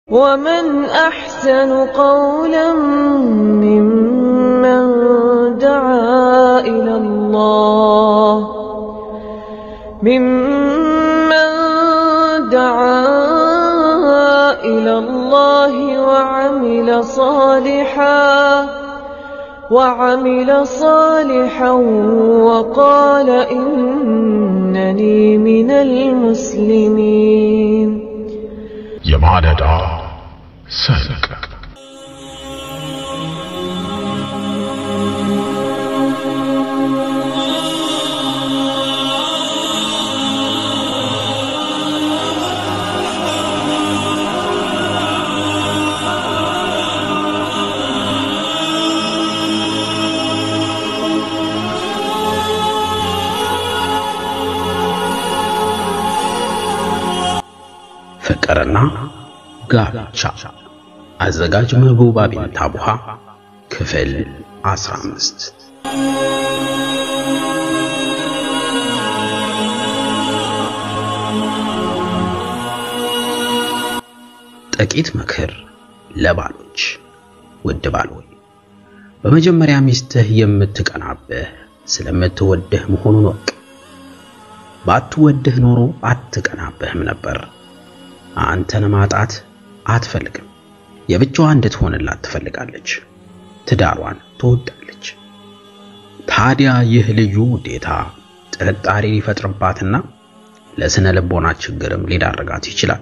ومن أحسن قولا ممن دعا إلى الله ممن دعا إلى الله وعمل صالحا وعمل صالحا وقال إنني من المسلمين የማለዳ ሰልቅ ፍቅርና ጋብቻ አዘጋጅ መህቡባ ቢንት አቡሃ ክፍል 15 ጥቂት ምክር ለባሎች ውድ ባል ሆይ በመጀመሪያ ሚስትህ የምትቀናብህ ስለምትወድህ መሆኑን ወቅ ባትወድህ ኖሮ አትቀናብህም ነበር አንተን ማጣት አትፈልግም። የብቻዋ እንድትሆንላት ትፈልጋለች። ትዳሯን ትወዳለች። ታዲያ ይህ ልዩ ውዴታ ጥርጣሬ ሊፈጥርባትና ለስነ ልቦና ችግርም ሊዳረጋት ይችላል።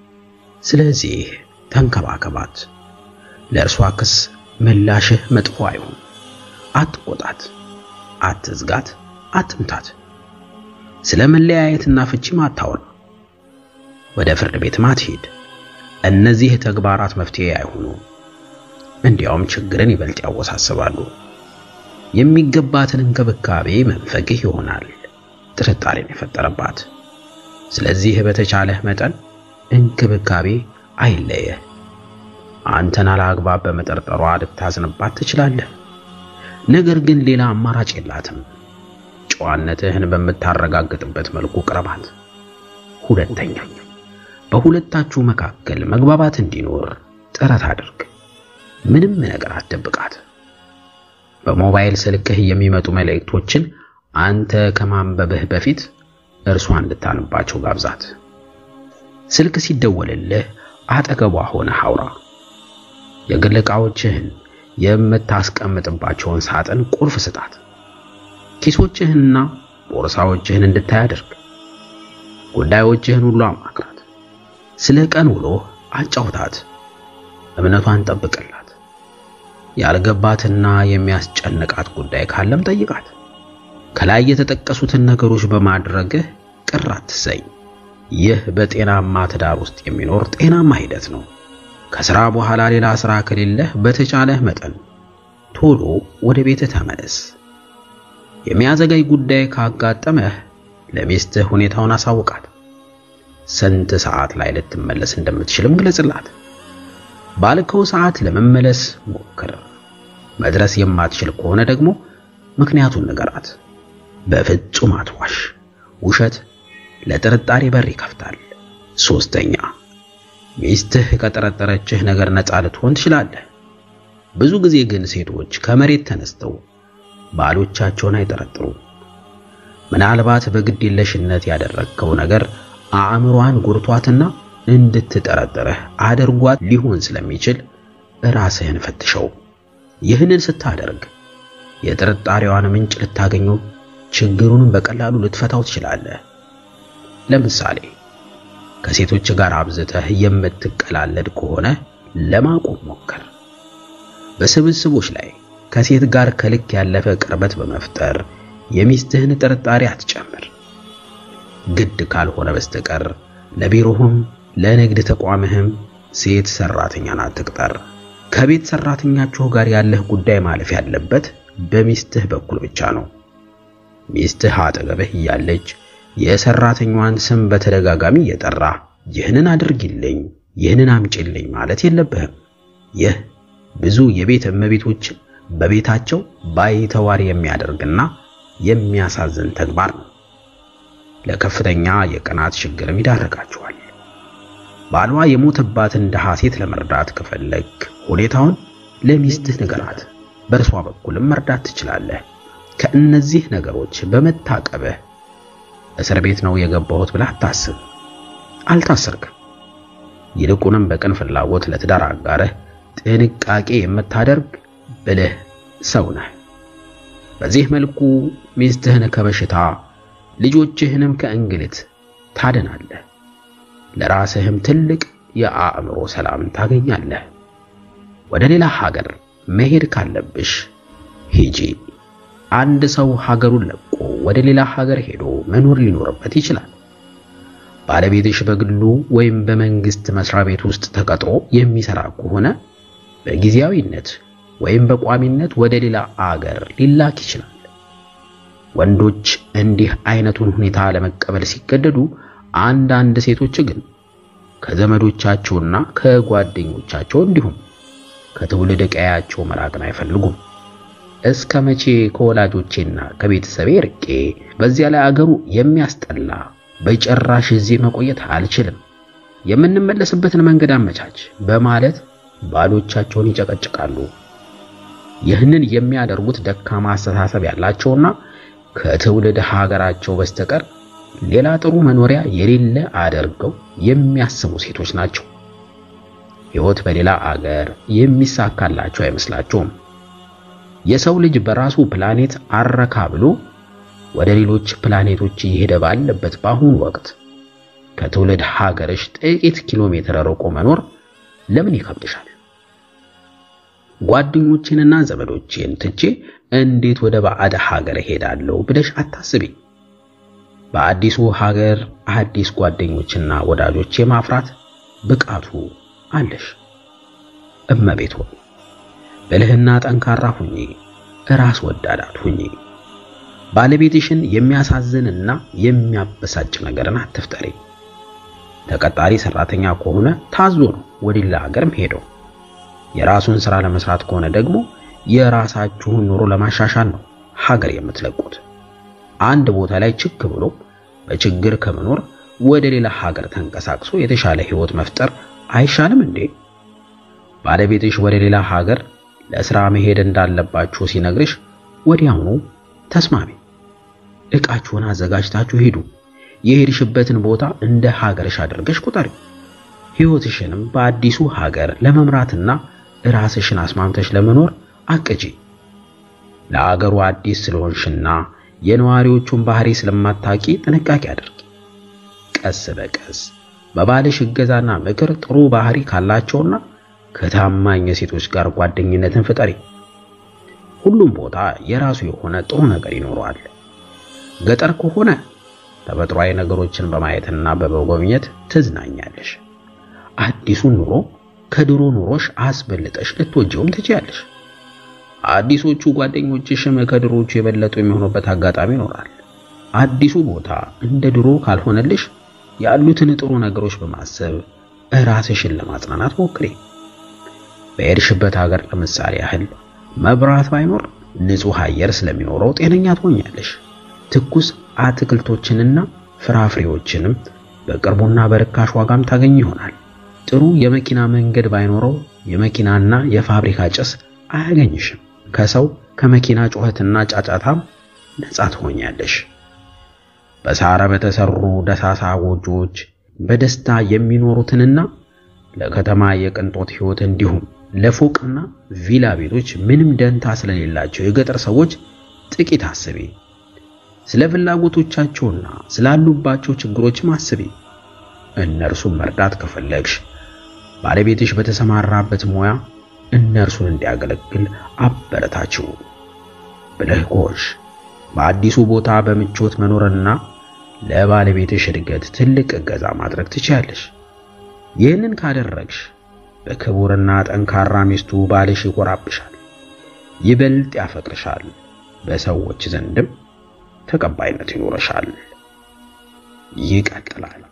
ስለዚህ ተንከባከባት። ለእርሷ ክስ ምላሽህ መጥፎ አይሁን። አትቆጣት፣ አትዝጋት፣ አትምታት። ስለ መለያየትና ፍቺም አታወራ። ወደ ፍርድ ቤት ማትሄድ። እነዚህ ተግባራት መፍትሄ አይሆኑ፣ እንዲያውም ችግርን ይበልጥ ያወሳስባሉ። የሚገባትን እንክብካቤ መንፈግህ ይሆናል ጥርጣሬን የፈጠረባት። ስለዚህ በተቻለህ መጠን እንክብካቤ አይለየህ። አንተን አላግባብ በመጠርጠሯ ልታዝንባት ትችላለህ። ነገር ግን ሌላ አማራጭ የላትም። ጨዋነትህን በምታረጋግጥበት መልኩ ቅረባት። ሁለተኛ በሁለታችሁ መካከል መግባባት እንዲኖር ጥረት አድርግ። ምንም ነገር አትደብቃት። በሞባይል ስልክህ የሚመጡ መልእክቶችን አንተ ከማንበብህ በፊት እርሷ እንድታነባቸው ጋብዛት። ስልክ ሲደወልልህ አጠገቧ ሆነህ አውራ። የግል ዕቃዎችህን የምታስቀምጥባቸውን ሳጥን ቁልፍ ስጣት። ኪሶችህንና ቦርሳዎችህን እንድታይ አድርግ። ጉዳዮችህን ሁሉ አማክራት። ስለ ቀን ውሎ አጫውታት። እምነቷን ጠብቅላት። ያልገባትና የሚያስጨንቃት ጉዳይ ካለም ጠይቃት። ከላይ የተጠቀሱትን ነገሮች በማድረግህ ቅር አትሰኝ። ይህ በጤናማ ትዳር ውስጥ የሚኖር ጤናማ ሂደት ነው። ከሥራ በኋላ ሌላ ሥራ ከሌለህ በተቻለህ መጠን ቶሎ ወደ ቤትህ ተመለስ። የሚያዘጋይ ጉዳይ ካጋጠመህ ለሚስትህ ሁኔታውን አሳውቃት። ስንት ሰዓት ላይ ልትመለስ እንደምትችልም ግለጽላት። ባልከው ሰዓት ለመመለስ ሞክር። መድረስ የማትችል ከሆነ ደግሞ ምክንያቱን ንገራት። በፍጹም አትዋሽ። ውሸት ለጥርጣሬ በር ይከፍታል። ሶስተኛ ሚስትህ ከጠረጠረችህ ነገር ነፃ ልትሆን ትችላለህ። ብዙ ጊዜ ግን ሴቶች ከመሬት ተነስተው ባሎቻቸውን አይጠረጥሩም። ምናልባት በግድ የለሽነት ያደረግከው ነገር አእምሯን ጎርቷትና እንድትጠረጥርህ አድርጓት ሊሆን ስለሚችል ራስህን ፈትሸው። ይህንን ስታደርግ የጥርጣሬዋን ምንጭ ልታገኙ፣ ችግሩንም በቀላሉ ልትፈታው ትችላለህ። ለምሳሌ ከሴቶች ጋር አብዝተህ የምትቀላለድ ከሆነ ለማቆም ሞክር። በስብስቦች ላይ ከሴት ጋር ከልክ ያለፈ ቅርበት በመፍጠር የሚስትህን ጥርጣሬ አትጨምር። ግድ ካልሆነ በስተቀር ለቢሮህም ለንግድ ተቋምህም ሴት ሰራተኛን አትቅጠር። ከቤት ሰራተኛችሁ ጋር ያለህ ጉዳይ ማለፍ ያለበት በሚስትህ በኩል ብቻ ነው። ሚስትህ አጠገብህ እያለች የሰራተኛዋን ስም በተደጋጋሚ እየጠራ ይህንን አድርጊልኝ፣ ይህንን አምጪልኝ ማለት የለብህም። ይህ ብዙ የቤት እመቤቶችን በቤታቸው ባይተዋር የሚያደርግና የሚያሳዝን ተግባር ነው። ለከፍተኛ የቅናት ችግርም ይዳረጋቸዋል። ባሏ የሞተባትን ድሃ ሴት ለመርዳት ከፈለግ ሁኔታውን ለሚስትህ ንገራት። በእርሷ በኩልም መርዳት ትችላለህ። ከእነዚህ ነገሮች በመታቀብህ እስር ቤት ነው የገባሁት ብለህ አታስብ። አልታሰርክም። ይልቁንም በቅን ፍላጎት ለትዳር አጋርህ ጥንቃቄ የምታደርግ ብልህ ሰው ነህ። በዚህ መልኩ ሚስትህን ከበሽታ ልጆችህንም ከእንግልት ታድናለህ። ለራስህም ትልቅ የአእምሮ ሰላምን ታገኛለህ። ወደ ሌላ ሀገር መሄድ ካለብሽ ሂጂ። አንድ ሰው ሀገሩን ለቆ ወደ ሌላ ሀገር ሄዶ መኖር ሊኖርበት ይችላል። ባለቤትሽ በግሉ ወይም በመንግስት መስሪያ ቤት ውስጥ ተቀጥሮ የሚሰራ ከሆነ በጊዜያዊነት ወይም በቋሚነት ወደ ሌላ አገር ሊላክ ይችላል። ወንዶች እንዲህ አይነቱን ሁኔታ ለመቀበል ሲገደዱ፣ አንዳንድ ሴቶች ግን ከዘመዶቻቸውና ከጓደኞቻቸው እንዲሁም ከትውልድ ቀያቸው መራቅን አይፈልጉም። እስከ መቼ ከወላጆቼና ከቤተሰቤ ርቄ፣ በዚያ ላይ አገሩ የሚያስጠላ በጭራሽ እዚህ መቆየት አልችልም፣ የምንመለስበትን መንገድ አመቻች በማለት ባሎቻቸውን ይጨቀጭቃሉ። ይህንን የሚያደርጉት ደካማ አስተሳሰብ ያላቸውና ከትውልድ ሀገራቸው በስተቀር ሌላ ጥሩ መኖሪያ የሌለ አድርገው የሚያስቡ ሴቶች ናቸው። ሕይወት በሌላ አገር የሚሳካላቸው አይመስላቸውም። የሰው ልጅ በራሱ ፕላኔት አረካ ብሎ ወደ ሌሎች ፕላኔቶች እየሄደ ባለበት በአሁኑ ወቅት ከትውልድ ሀገርሽ ጥቂት ኪሎ ሜትር ርቆ መኖር ለምን ይከብድሻል? ጓደኞቼንና ዘመዶቼን ትቼ እንዴት ወደ ባዕድ ሀገር እሄዳለሁ ብለሽ አታስቢ። በአዲሱ ሀገር አዲስ ጓደኞችና ወዳጆች የማፍራት ብቃቱ አለሽ። እመቤት ሆይ ብልህና ጠንካራ ሁኚ፣ ራስ ወዳድ አትሁኚ። ባለቤትሽን የሚያሳዝንና የሚያበሳጭ ነገርን አትፍጠሪ። ተቀጣሪ ሰራተኛ ከሆነ ታዞ ነው ወደ ሌላ ሀገርም ሄደው የራሱን ስራ ለመስራት ከሆነ ደግሞ የራሳችሁን ኑሮ ለማሻሻል ነው ሀገር የምትለቁት። አንድ ቦታ ላይ ችክ ብሎ በችግር ከመኖር ወደ ሌላ ሀገር ተንቀሳቅሶ የተሻለ ህይወት መፍጠር አይሻልም እንዴ? ባለቤትሽ ወደ ሌላ ሀገር ለስራ መሄድ እንዳለባችሁ ሲነግርሽ ወዲያውኑ ተስማሚ። ዕቃችሁን አዘጋጅታችሁ ሂዱ። የሄድሽበትን ቦታ እንደ ሀገርሽ አድርገሽ ቁጠሪ። ህይወትሽንም በአዲሱ ሀገር ለመምራትና ራስሽን አስማምተሽ ለመኖር አቅጂ። ለአገሩ አዲስ ስለሆንሽና የነዋሪዎቹን ባህሪ ስለማታቂ ጥንቃቄ አድርጊ። ቀስ በቀስ በባልሽ እገዛና ምክር ጥሩ ባህሪ ካላቸውና ከታማኝ ሴቶች ጋር ጓደኝነትን ፍጠሪ። ሁሉም ቦታ የራሱ የሆነ ጥሩ ነገር ይኖረዋል። ገጠር ከሆነ ተፈጥሯዊ ነገሮችን በማየትና በመጎብኘት ትዝናኛለሽ። አዲሱን ኑሮ ከድሮ ኑሮሽ አስበልጠሽ ልትወጂውም ትችያለሽ። አዲሶቹ ጓደኞችሽም ከድሮቹ የበለጡ የሚሆኑበት አጋጣሚ ይኖራል። አዲሱ ቦታ እንደ ድሮ ካልሆነልሽ ያሉትን ጥሩ ነገሮች በማሰብ ራስሽን ለማጽናናት ሞክሪ። በሄድሽበት ሀገር ለምሳሌ ያህል መብራት ባይኖር ንጹህ አየር ስለሚኖረው ጤነኛ ትሆኛለሽ። ትኩስ አትክልቶችንና ፍራፍሬዎችንም በቅርቡና በርካሽ ዋጋም ታገኝ ይሆናል። ጥሩ የመኪና መንገድ ባይኖረው የመኪናና የፋብሪካ ጭስ አያገኝሽም። ከሰው ከመኪና ጩኸትና ጫጫታም ነፃ ትሆኛለሽ። በሳር በተሰሩ ደሳሳ ጎጆዎች በደስታ የሚኖሩትንና ለከተማ የቅንጦት ሕይወት እንዲሁም ለፎቅና ቪላ ቤቶች ምንም ደንታ ስለሌላቸው የገጠር ሰዎች ጥቂት አስቢ። ስለ ፍላጎቶቻቸውና ስላሉባቸው ችግሮችም አስቢ። እነርሱን መርዳት ከፈለግሽ ባለቤትሽ በተሰማራበት ሙያ እነርሱን እንዲያገለግል አበረታችው። ብለህ ጎሽ በአዲሱ ቦታ በምቾት መኖርና ለባለቤትሽ እድገት ትልቅ እገዛ ማድረግ ትችያለሽ። ይህንን ካደረግሽ በክቡርና ጠንካራ ሚስቱ ባልሽ ይኮራብሻል፣ ይበልጥ ያፈቅርሻል፣ በሰዎች ዘንድም ተቀባይነት ይኖረሻል። ይቀጥላል።